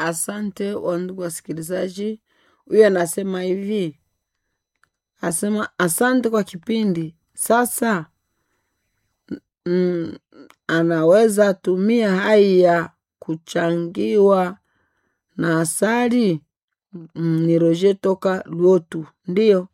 Asante wandugu wasikilizaji. Huyu anasema hivi, asema asante kwa kipindi. Sasa mm, anaweza tumia hai ya kuchangiwa na asali. Mm, ni Roger toka Luotu. Ndio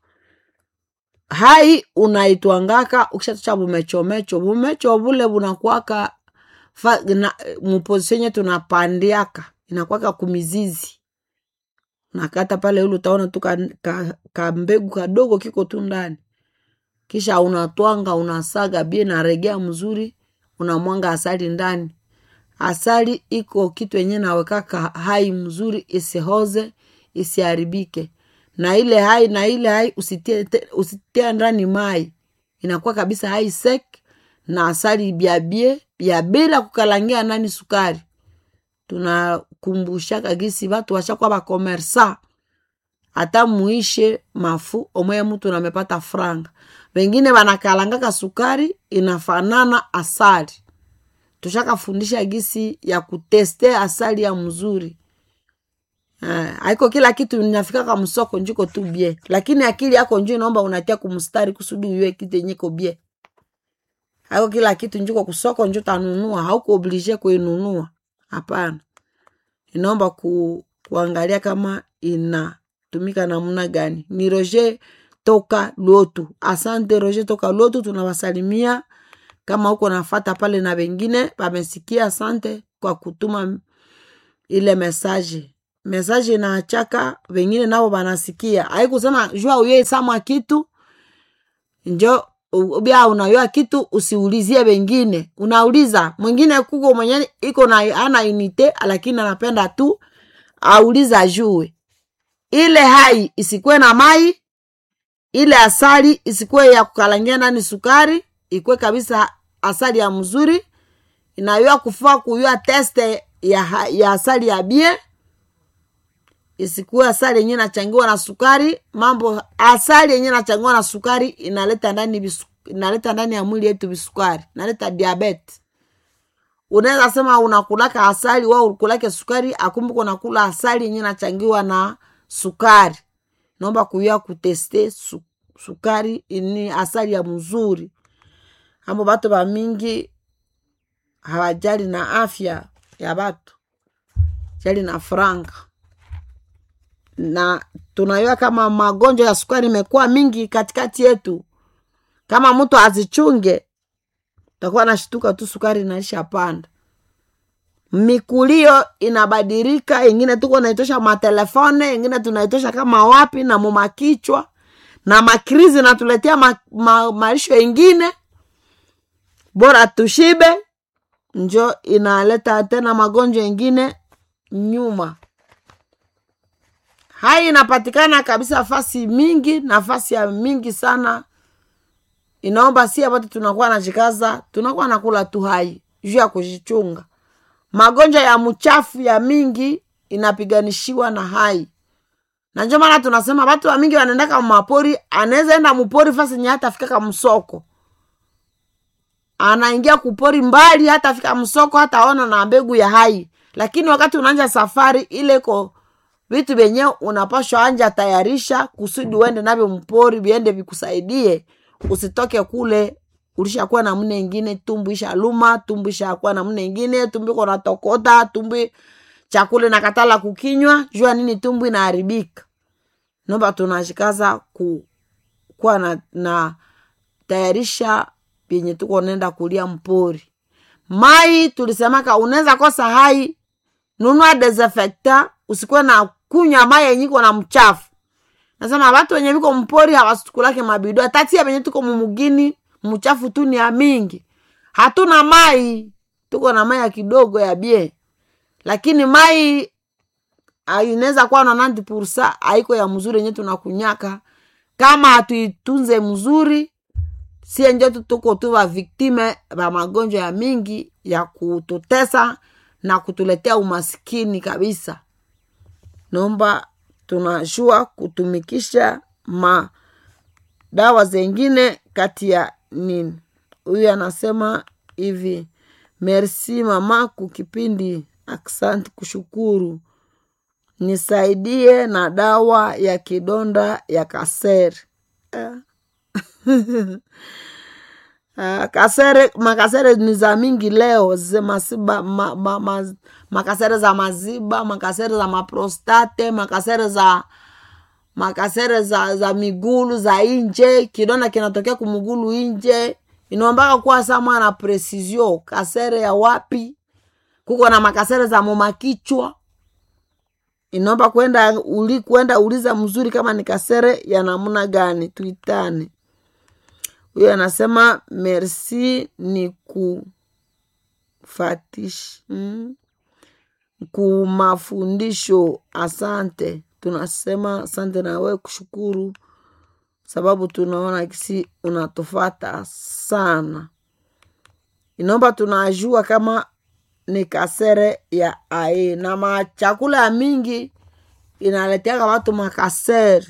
hai unaitwangaka ukishatocha bumechomecho bumecho bule bunakwaka fa- na- muposisenye tunapandiaka inakwaka kumizizi nakata pale ule utaona tu ka, ka, ka mbegu kadogo kiko tu ndani kisha unatwanga unasaga bie naregea mzuri unamwanga asali ndani asali iko kitu yenye nawekaka hai mzuri isihoze isiharibike na ile hai na ile hai usitie, te- usitie ndani mai inakuwa kabisa hai sek na asali byabie bya bila kukalangia nani sukari tunakumbushaka gisi batu washakuwa bakomersa hata muishe mafu omweye mtu namepata franga wengine wanakalangaka sukari inafanana asali tushakafundisha gisi ya kuteste asali ya mzuri Eh, haiko kila kitu inafikaka msoko njiko tu bie lakini akili yako njo inaomba unatia kumstari kusudi uyue kitu yenye iko bie haiko kila kitu njiko kusoko njo tanunua hauko oblige kuinunua hapana inaomba ku, kuangalia kama inatumika namna gani ni roger toka lotu asante roger toka lotu tunawasalimia kama huko nafata pale na wengine wamesikia asante kwa kutuma ile mesaje mesaje inaachaka wengine nao wanasikia haikusema jua uye samwa kitu njo u- bia unayoa kitu usiulizie wengine unauliza mwingine kuko mwenye iko na ana unite lakini anapenda tu auliza jue ile hai isikuwe na mai ile asali isikuwe ya kukalangia ndani sukari ikuwe kabisa asali ya mzuri inayoa kufaa kuyua teste ya, ha- ya asali ya bie isikuwe asali yenye nachangiwa na sukari mambo asali yenye nachangiwa na sukari inaleta ndani bisu, inaleta ndani ya mwili yetu visukari inaleta diabete unaweza sema unakulaka asali wa ukulake sukari akumbuka unakula asali yenye nachangiwa na sukari naomba kuyua kuteste su, sukari ni asali ya mzuri amo batu bamingi hawajali na afya ya batu jali na franga na tunajua kama magonjwa ya sukari imekuwa mingi katikati yetu kama mtu azichunge takuwa nashtuka tu sukari inaisha panda mikulio inabadilika ingine tuko naitosha matelefone ingine tunaitosha kama wapi na mumakichwa na makrizi natuletea ma, ma, maisho ingine bora tushibe njo inaleta tena magonjwa ingine nyuma hai inapatikana kabisa fasi mingi nafasi ya mingi sana inaomba si apate tunakuwa najikaza tunakuwa nakula tu hai juu ya kujichunga magonjwa ya mchafu ya mingi inapiganishiwa na hai na njo maana tunasema watu wa mingi wanaendaka mapori anaweza enda mupori fasi nye hata fikaka msoko anaingia kupori mbali hata fika msoko hata ona na mbegu ya hai lakini wakati unaanja safari ile ko vitu vyenye unapashwa anja tayarisha kusudi uende navyo mpori viende vikusaidie usitoke kule ulishakuwa namna ingine tumbu ishaluma tumbu ishakuwa namna ingine tumbu iko natokota tumbu chakula nakatala kukinywa jua nini tumbu inaharibika nomba tunashikaza ku, kuwa na, na tayarisha vyenye tuko nenda kulia mpori mai tulisemaka unaweza kosa hai nunua desinfectant usikuwe na kunywa mai yenye iko na mchafu nasema watu wenye viko mpori hawasukulake mabido tatia venye tuko mumugini mchafu tu ni ya mingi hatuna mai tuko na mai ya kidogo ya bie lakini mai ah, inaweza kuwa na nanti pursa haiko ya mzuri yenye tunakunyaka kama hatuitunze mzuri sie njo tu tuko tu vaviktime va magonjwa ya mingi ya kututesa na kutuletea umaskini kabisa naomba tunajua kutumikisha madawa zengine kati ya nini huyu anasema hivi merci mama kukipindi aksanti kushukuru nisaidie na dawa ya kidonda ya kasere Ah. Ah, kasere makasere ni za mingi leo ze masiba ma, ma, ma, makasere za maziba makasere za maprostate makasere za makasere za za migulu za inje kidonda kinatokea kumugulu inje inaombaka kuwa sa mwana presisio kasere ya wapi kuko na makasere za momakichwa inaomba kwenda uli, kwenda uliza mzuri kama ni kasere ya namna gani tuitane huyo anasema merci ni kufatish mm? kumafundisho asante tunasema asante nawe kushukuru sababu tunaona kisi unatufata sana inaomba tunajua kama ni kasere ya ae na machakula ya mingi inaleteaka watu makasere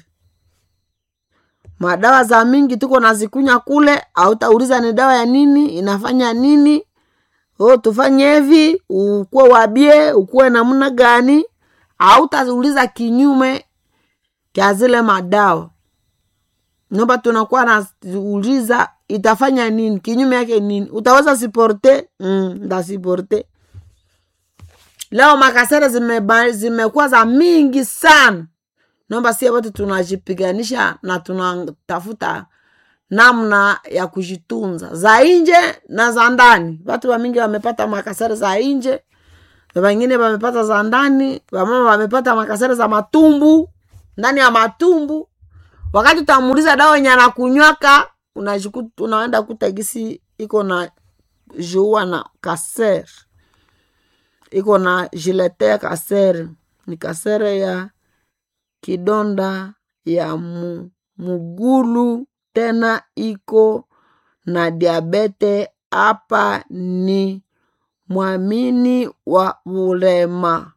madawa za mingi tuko nazikunya kule autauliza ni dawa ya nini inafanya nini o tufanye hivi ukuwe wabie ukuwe namna gani autauliza kinyume kya zile madawa nomba tunakuwa nauliza itafanya nini kinyume yake nini utaweza siporte mm, ndasiporte leo makasere zimekuwa zime za mingi sana naomba sie wote tunajipiganisha na tunatafuta namna ya kujitunza za nje na za ndani watu wamingi wamepata makasere za nje wengine wamepata za ndani wamama wamepata makasere za matumbu ndani ya matumbu wakati utamuuliza dawa yenye anakunywaka unaenda kuta gisi iko na jua na kaser iko na jiletea kasere ni kasere ya kidonda ya mu, mugulu tena iko na diabete hapa ni mwamini wa ulema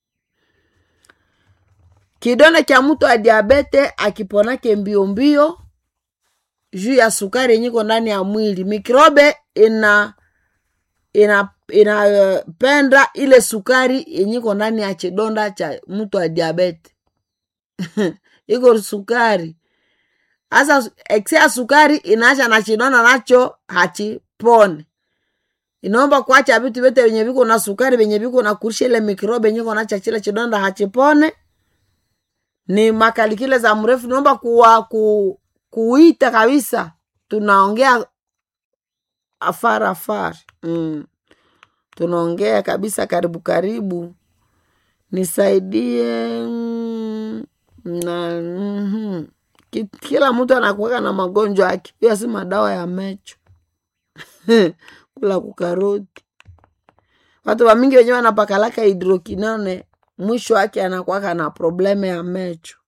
kidonda cha mtu wa diabete akiponake mbio mbio juu ya sukari yenyiko ndani ya mwili mikrobe ina ina inapenda uh, ile sukari yenyiko ndani ya chidonda cha mtu wa diabete iko sukari hasa ekse ya sukari inaacha na chidonda nacho hachipone inaomba kuacha vitu vyote venye viko na sukari venye viko na kurisha ile mikrobe yenye konacha chile chidonda hachipone ni makalikile za mrefu naomba kuwa ku, kuita kabisa tunaongea afara afara mm. tunaongea kabisa karibu karibu nisaidie mm, na mm, kila mtu anakuweka na magonjwa yake hiyo si madawa ya mecho kula kukaroti watu wamingi wenyewe wanapakalaka hidrokinone mwisho wake anakwaka na probleme ya mecho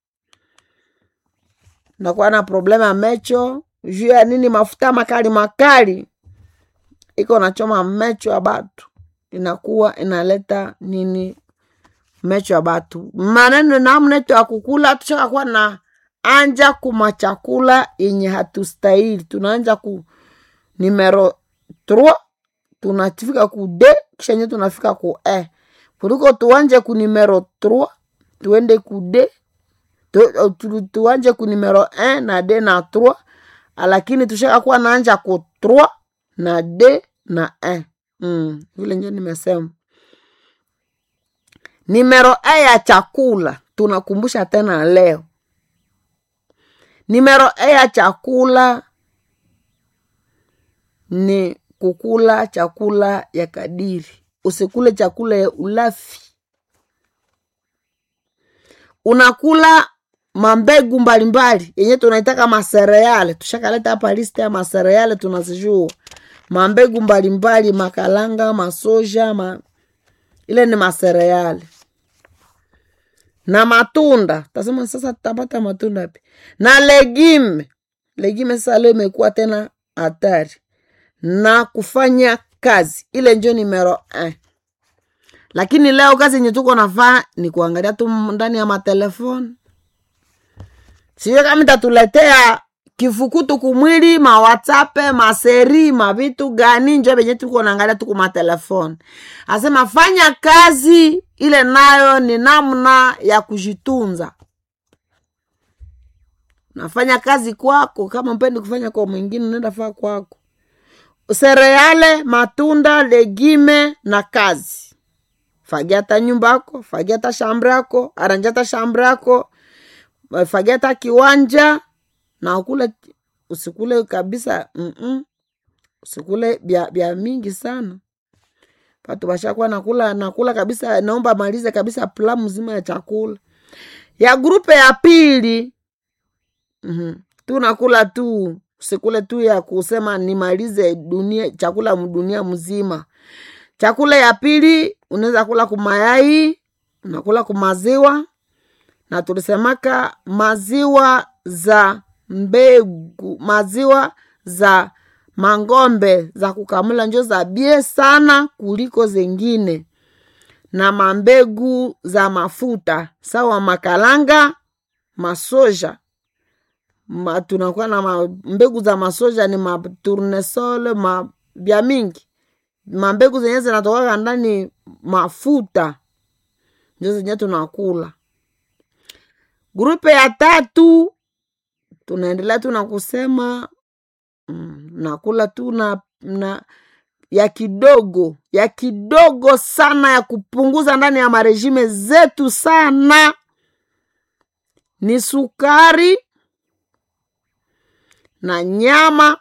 nakuwa na probleme ya mecho juu ya nini mafuta makali makali iko nachoma mecho ya batu inakuwa inaleta nini mecho ya batu maneno namneto ya kukula tushakakuwa na anja kuma chakula yenye hatustahili tunaanja ku numero 3 tunafika ku d kisha nye tunafika ku e kuliko tuanje ku numero 3 tuende ku d tu, tu, tuanje ku numero 1 na d na 3 lakini tushakakuwa naanja ku 3 na d na 1 mm, vile njo nimesema nimero e ya chakula tunakumbusha tena leo nimero e ya chakula ni kukula chakula ya kadiri usikule chakula ya ulafi unakula mambegu mbalimbali yenye tunaitaka masereale tushakaleta hapa liste ya masereale tunazijua mambegu mbalimbali makalanga masoja ma... ile ni masereale na matunda tasema sasa tutapata matunda pi na legime legime sasa leo imekuwa tena hatari na kufanya kazi ile njo nimero eh. lakini leo kazi yenye tuko nafaa ni kuangalia tu ndani ya matelefoni siyo kama itatuletea kifukutu kumwili mawatsape maseri mavitu gani njo venye tuko naangalia tuku matelefoni asema fanya kazi ile nayo ni namna ya kujitunza nafanya kazi kwako kama mpendi kufanya kwa mwingine unaenda faa kwako sereale matunda legime na kazi fagia hata nyumba yako fagia hata shambre yako aranja hata shambre yako fagia hata kiwanja na ukule usikule kabisa mm-mm. usikule bya, bya mingi sana patu bashakuwa nakula nakula kabisa naomba malize kabisa pla mzima ya chakula ya grupe ya pili mm-hmm. tu nakula tu usikule tu ya kusema nimalize dunia chakula dunia mzima chakula ya pili unaweza kula kumayai unakula kumaziwa na tulisemaka maziwa za mbegu maziwa za mangombe za kukamula njo za bie sana kuliko zengine na mambegu za mafuta sawa makalanga masoja ma, tunakuwa na ma, mbegu za masoja ni maturnesol ma, bya mingi mambegu zenye zinatokaga ndani mafuta njo zenye tunakula grupe ya tatu tunaendelea tu na kusema mm, nakula tu na, na ya kidogo ya kidogo sana ya kupunguza ndani ya marejime zetu sana ni sukari na nyama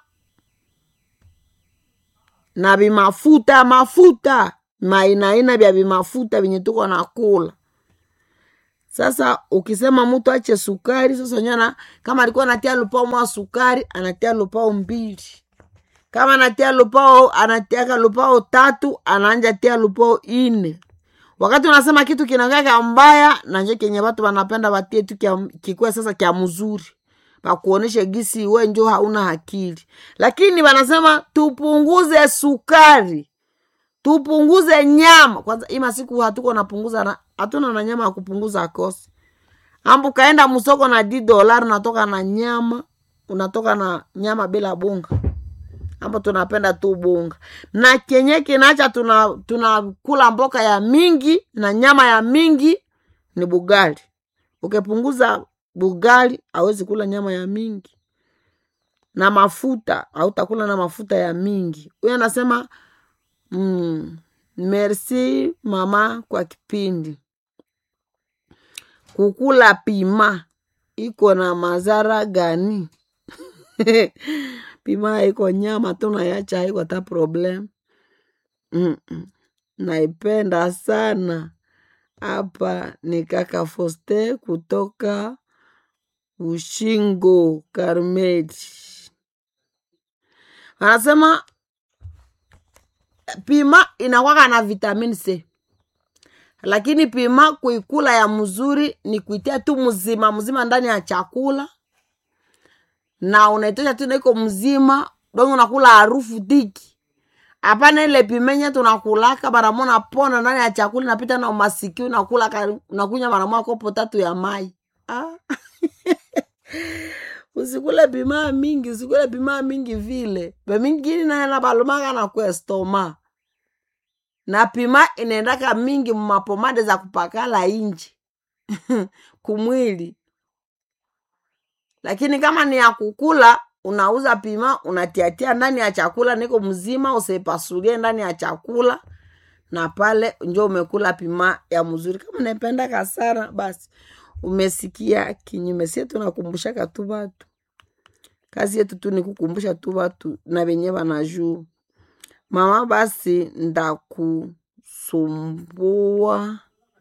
na vimafuta mafuta mainaina vya vimafuta vyenye tuko na kula sasa ukisema mtu ache sukari sasa nyana kama alikuwa anatia lupao mwa sukari anatia lupao mbili kama anatia lupao anatiaka lupao tatu anaanja tia lupao ine wakati unasema kitu kinakaa kya mbaya nanje kenye watu wanapenda watie tu kikuwe sasa kya mzuri pakuoneshe gisi we njo hauna akili lakini wanasema tupunguze sukari tupunguze nyama kwanza ima siku hatuko napunguza na hatuna na nyama ya kupunguza kosi ambu kaenda msoko na di dolari unatoka na nyama unatoka na nyama bila bunga ambo tunapenda tu bunga na kenye kinacha tuna tunakula mboka ya mingi na nyama ya mingi ni bugali ukipunguza bugali awezi kula nyama ya mingi na mafuta autakula na mafuta ya mingi huyo anasema mm, merci mama kwa kipindi kukula pima iko na mazara gani pima iko nyama tunayacha haiko ta problem Mm-mm. naipenda sana hapa ni kaka foste kutoka ushingo karmeti anasema pima inakwaka na vitamin c lakini pima kuikula ya mzuri ni kuitia tu mzima mzima ndani ya chakula na unaitosha tu naiko mzima donge unakula harufu tiki hapana ile pimenye tunakulaka maramona pona ndani ya chakula napita na umasiki unakula unakunya maramoa kopo tatu ya mai ah. usikule pimaa mingi usikule pimaa mingi vile pemingini naena balomaka na kuestoma na pima inaendaka mingi mumapomade za kupakala inji kumwili lakini kama ni ya kukula unauza pima unatiatia ndani ya chakula niko mzima usipasulie ndani ya chakula na pale njo umekula pima ya mzuri kama unaipenda kasara basi umesikia kinyume sie tunakumbushaka tu watu kazi yetu tu ni kukumbusha tu watu na wenye wanajuu mama basi ndakusumbua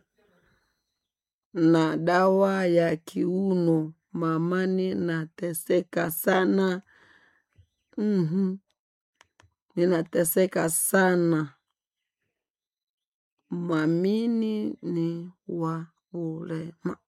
na dawa ya kiuno mamani nateseka sana mm-hmm. ninateseka sana mwamini ni wa ulema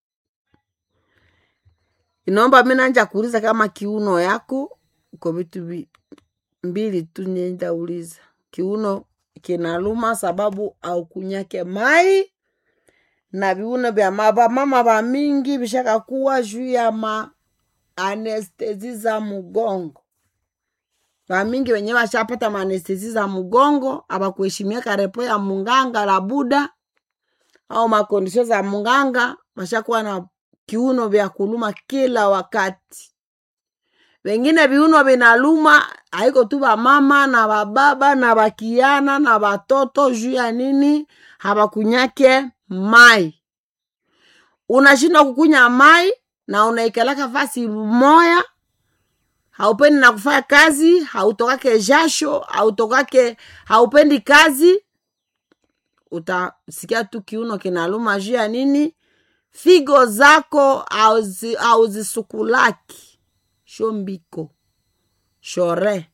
inaomba mi nanja kuuliza kama kiuno yako uko vitu vi- mbili tu nendauliza kiuno kinaluma sababu au kunyake mai na viuno vya mama mama va mingi vishakakuwa juu ya ma anestezi za mgongo vamingi wenye vashapata maanestezi za mgongo avakuheshimia karepo ya munganga la buda au makondisio za mganga washakuwa na kiuno vya kuluma kila wakati wengine viuno vinaluma haiko tu vamama na vababa na vakiana na vatoto juu ya nini hawakunyake mai unashindwa kukunya mai na unaikalaka fasi moya haupendi na kufanya kazi hautokake jasho hautokake haupendi kazi utasikia tu kiuno kinaluma juu ya nini figo zako hauzi- hauzisukulaki shombiko shore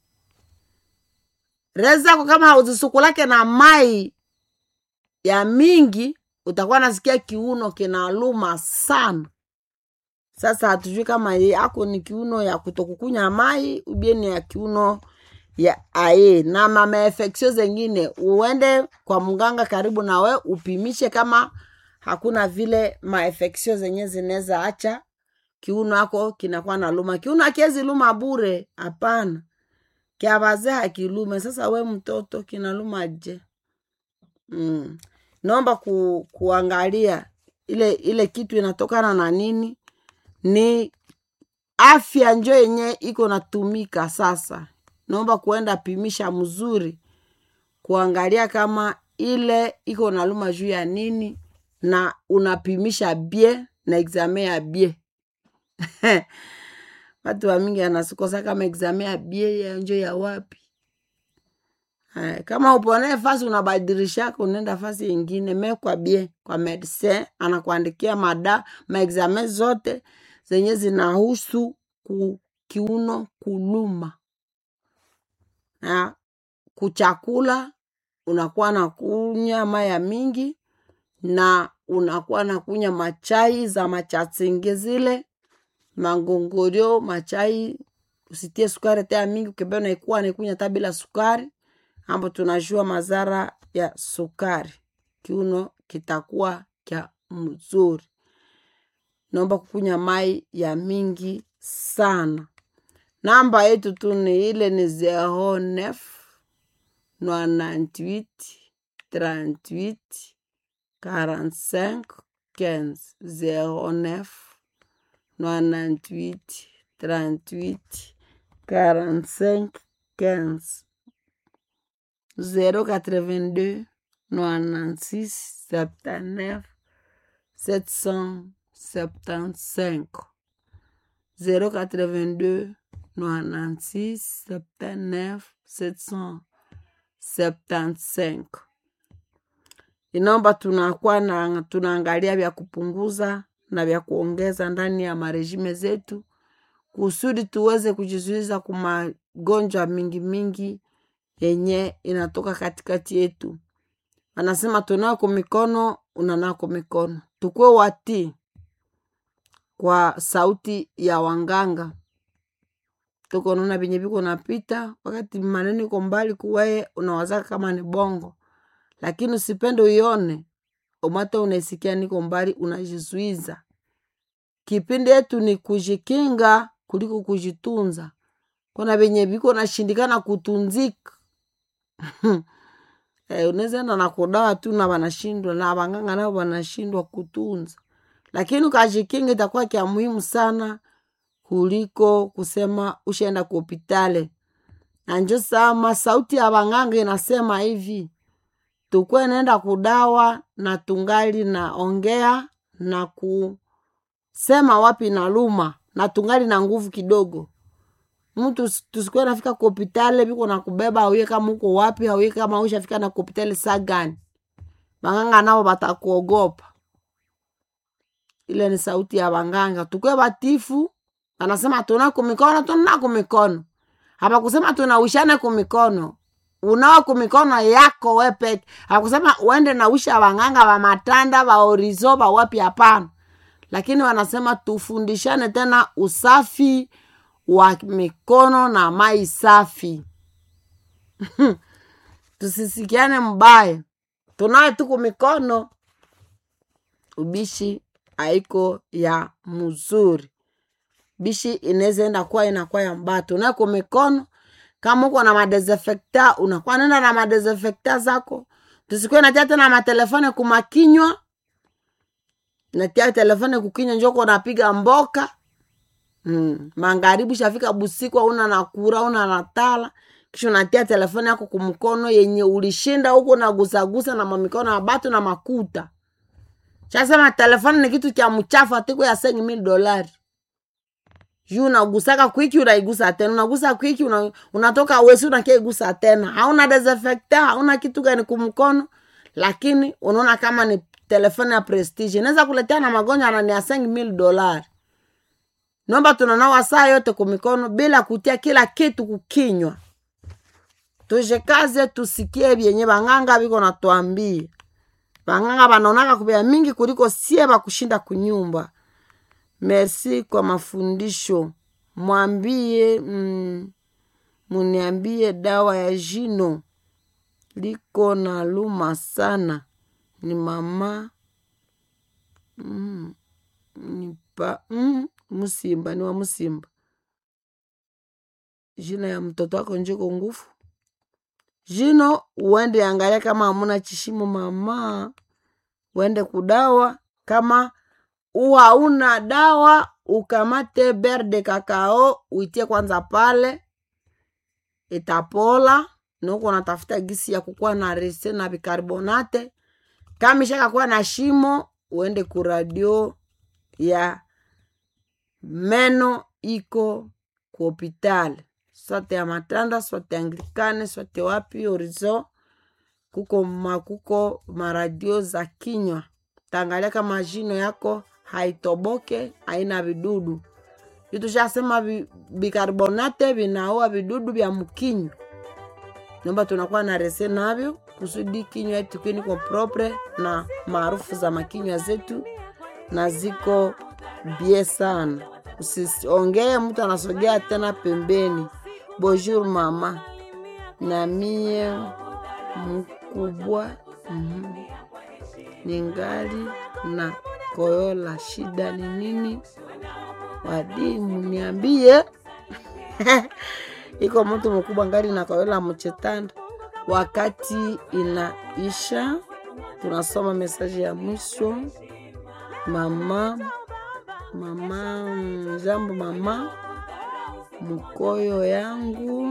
re zako kama hauzisukulake na mai ya mingi utakuwa nasikia kiuno kinaluma sana sasa hatujui kama ye ako ni kiuno ya kutokukunya mai ubieni ya kiuno ya aye na mamaefeksio zengine uende kwa mganga karibu na we upimishe kama hakuna vile maefeksio zenye zinaweza acha kiuno ako kinakuwa na luma kiuno akiezi luma bure hapana kya wazee hakilume sasa we mtoto kinaluma je mm. naomba ku, kuangalia ile ile kitu inatokana na nini ni afya njo yenye iko natumika sasa naomba kuenda pimisha mzuri kuangalia kama ile iko naluma juu ya nini na unapimisha bie na exame ya bie watu wamingi anasikosa kama exame ya bie ya njo ya wapi Haya, kama uponee fasi unabadilishaka unaenda fasi ingine me kwa bie kwa medecin anakuandikia mada maexame zote zenye zinahusu ku, kiuno kuluma na kuchakula unakuwa na kunya maya mingi na unakuwa na kunya machai za machatsingi zile mangongorio machai usitie sukari tea mingi ukembea unaikuwa naikunya hata bila sukari ambo tunajua madhara ya sukari kiuno kitakuwa kya mzuri naomba kukunya mai ya mingi sana namba yetu tu ni ile ni 09 98 38 45 15 09 98 38 45 15 082 96 79 775 082 96 79 775 inaomba tunakuwa na tunaangalia vya kupunguza na vya kuongeza ndani ya marejime zetu kusudi tuweze kujizuiza ku magonjwa mingi mingi yenye inatoka katikati yetu anasema tunako mikono unanako mikono tukuwe watii kwa sauti ya wanganga tuko naona venye viko napita wakati maneno iko mbali kuweye unawazaka kama ni bongo lakini usipende uione umata unaisikia niko mbali unajizuiza kipindi yetu ni kujikinga kuliko kujitunza kona venye viko nashindikana kutunzika eh, unaweza enda na kudawa tu na wanashindwa na wanganga nao wanashindwa kutunza lakini ukajikinga itakuwa kya muhimu sana kuliko kusema ushaenda kuhopitale na njo sama sauti ya wanganga inasema hivi tukwe naenda kudawa na tungali naongea na kusema wapi na luma na tungali na nguvu kidogo mtu tusikuwe nafika kuhopitale viko na kubeba auye kama uko wapi auye kama ushafika na kuhopitale saa gani wanganga nao watakuogopa ile ni sauti ya wanganga tukwe batifu anasema tunako mikono tunako mikono hapa kusema tunawishane kumikono unawa kumikono yako we peke hakusema uende nawisha wanganga wa matanda wa orizo wa wapi hapana lakini wanasema tufundishane tena usafi wa mikono na mai safi tusisikiane mbaya tunawe tuku mikono ubishi haiko ya mzuri bishi inaweza enda kuwa inakuwa ya mbaya tunako mikono kama uko na madesinfecta unakuwa nenda na madesinfecta zako tusikuwe natia tena matelefone kumakinywa natia telefone kukinywa njoko napiga mboka mm. magharibi shafika busiku auna nakura una natala kisha unatia telefone yako kumkono yenye ulishinda huko nagusagusa na mamikono ya batu na makuta chasema telefone ni kitu cha mchafu atiko ya sengi mil dolari juu unagusaka kwiki unaigusa tena unagusa kwiki una, unatoka wesi unakeigusa tena hauna desinfecta hauna kitu gani kumkono lakini unaona kama ni telefone ya prestige inaweza kuletea na magonjwa na ni ya sengi mil dolari nomba tunanawa saa yote kumikono bila kutia kila kitu kukinywa tujikaze tusikie vyenye bang'anga biko natwambia bang'anga banaonaka kubea mingi kuliko sie bakushinda kunyumba merci kwa mafundisho mwambie mm, muniambie dawa ya jino liko na luma sana ni mama mm, nipa mm, msimba ni wa msimba jina ya mtoto wako njiko ngufu jino uende angalia kama hamuna chishimo mama uende kudawa kama u hauna dawa ukamate ber de kakao uitie kwanza pale itapola nuko natafuta gisi ya kukuwa na rese na bikarbonate kama ishakakuwa na shimo uende kuradio ya meno iko ku hopitali sote ya matanda sote anglikane sote wapi orizo kuko makuko maradio za kinywa tangalia kama jino yako haitoboke haina vidudu vitushasema vi- bikarbonate vinaua vidudu vya mkinywa nomba tunakuwa na rese navyo kusudi kinywa yetu kiniko propre na maarufu za makinywa zetu na ziko bie sana usiongee mtu anasogea tena pembeni bonjour mama na mie mkubwa mm ningali na koyola shida ni nini wadimu niambie iko mtu mkubwa ngali na koyola mchetanda wakati inaisha tunasoma mesaji ya mwisho mama mama mm, jambo mama mkoyo yangu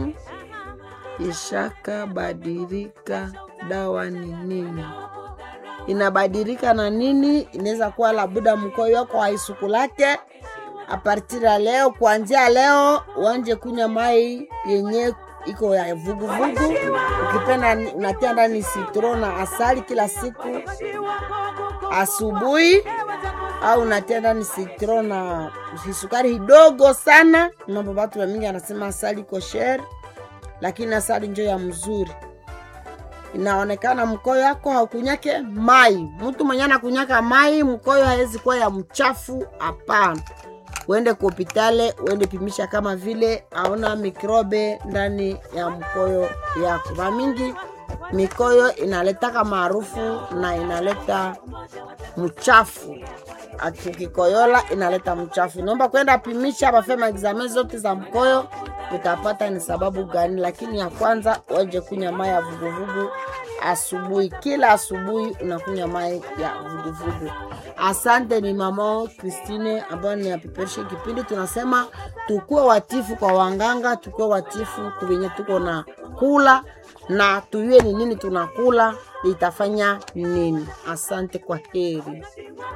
ishaka badilika dawa ni nini inabadilika na nini inaweza kuwa labuda mkoyo wako haisukulake apartiri ya leo kuanzia leo uanje kunywa mai yenye iko ya vuguvugu ukipenda ni- unatia ndani sitro na asali kila siku asubuhi au unatia ndani sitro na sukari kidogo sana mambo batu wamingi anasema asali iko shere lakini asali njo ya mzuri inaonekana mkoyo yako haukunyake mai mtu mwenye anakunyaka mai mkoyo hawezi kuwa ya mchafu hapana uende kuhopitale uende pimisha kama vile aona mikrobe ndani ya mkoyo yako mamingi mikoyo inaletaka maarufu na inaleta mchafu Ati ukikoyola inaleta mchafu naomba kwenda pimisha bafema examen zote za mkoyo utapata ni sababu gani lakini ya kwanza waje kunywa mai ya vuguvugu asubuhi kila asubuhi unakunywa mai ya vuguvugu asante ni mama kristine ambayo ni apepereshe kipindi tunasema tukuwe watifu kwa wanganga tukuwe watifu kuvenye tuko na kula na tuyue ni nini tunakula itafanya nini asante kwa heri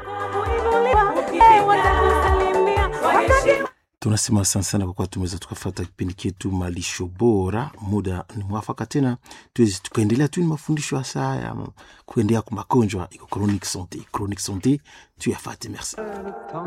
tunasema asante sana kwa kuwa tumeweza tukafata kipindi chetu malisho bora muda ni mwafaka tena tuwezi tukaendelea tu ni mafundisho hasa ya kuendea kwa magonjwa iko chronique santé chronique santé tuyafate merci